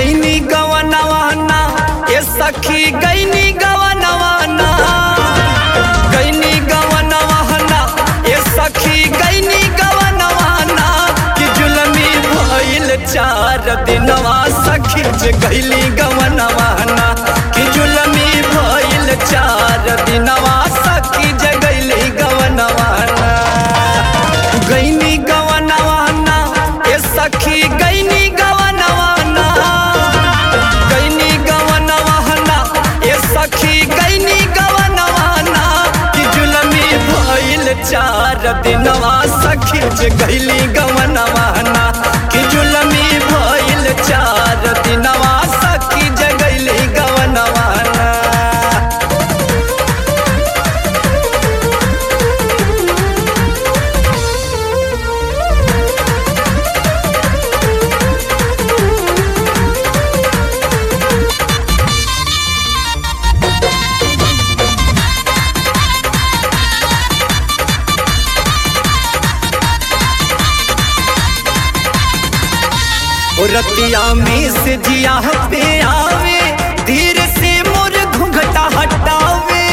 गईनी गवनवाना ए सखी गईनी गवनवाना गईनी गवनवाना ए सखी गईनी गवनवाना कि जुलमी भइल चार दिनवा सखी जे गईली गवनवाना कि जुलमी भइल चार दिनवा सखी जे गईली गवनवाना गईनी गवनवाना ए सखी गईनी गवनवाना गईनी गवनवाना ए सखी गईनी गवनवाना कि जुलमी भइल चार दिनवा सखी जे गईली गवनवाना कि जुलमी भइल चार दिनवा सखी जे गईली गवनवाना ओ रतिया में से जिया पे आवे धीरे से मोर घुंघटा हटावे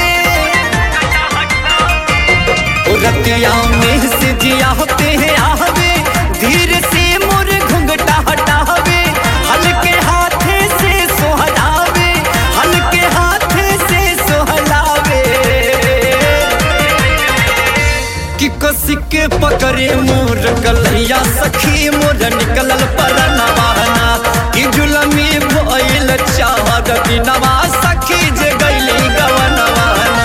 ओ रतिया में से जिया पे आवे धीरे से मोर घुंघटा हटावे हल्के हाथे से सोहलावे हल्के हाथे से सोहलावे कि कसी के पकड़े मोर गलैया सखी मोर निकलल परनवाना कि जुलमी भइल चार दिनवा सखी जे गईली गवनवाना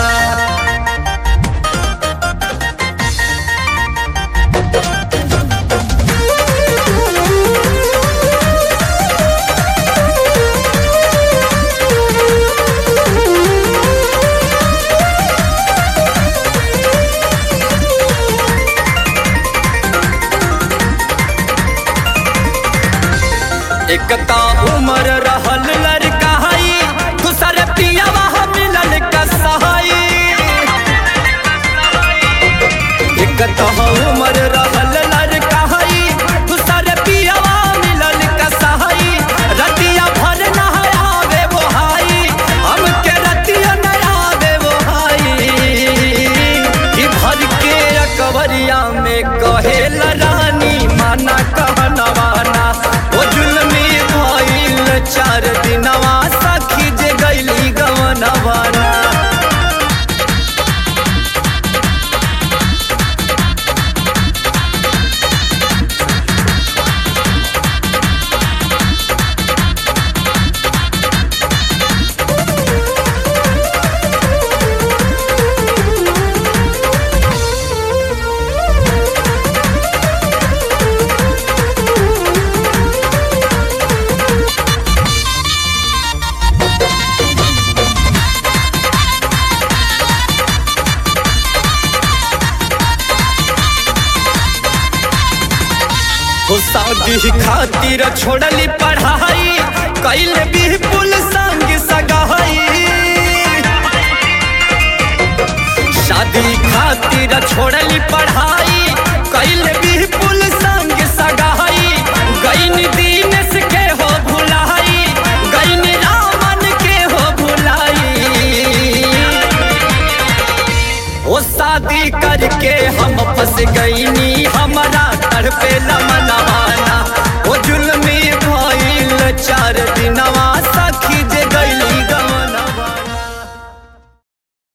एकता उमर रहल लड़काई दूसर पियावा मिलल कसाई एकता उमर रहल लड़काई दूसर पियावा मिलल कसाई रतिया भर नहावे वो हाई हमके रतिया नहावे वो हाई कि भर के अकबरिया में कहेल रानी माना कहनवाना ओ जुलमी भइल चार दिनवा सखी जे गईली गवनवाना हो शादी खातिर छोड़ली पढ़ाई कैल भी पुल संग सगाई शादी खातिर छोड़ली पढ़ाई कैल भी पुल संग सगाई गईन दीनेश के हो भुलाई गईन रामन के हो भुलाई ओ शादी करके हम फंस गईनी हमारा तड़पे मनवाना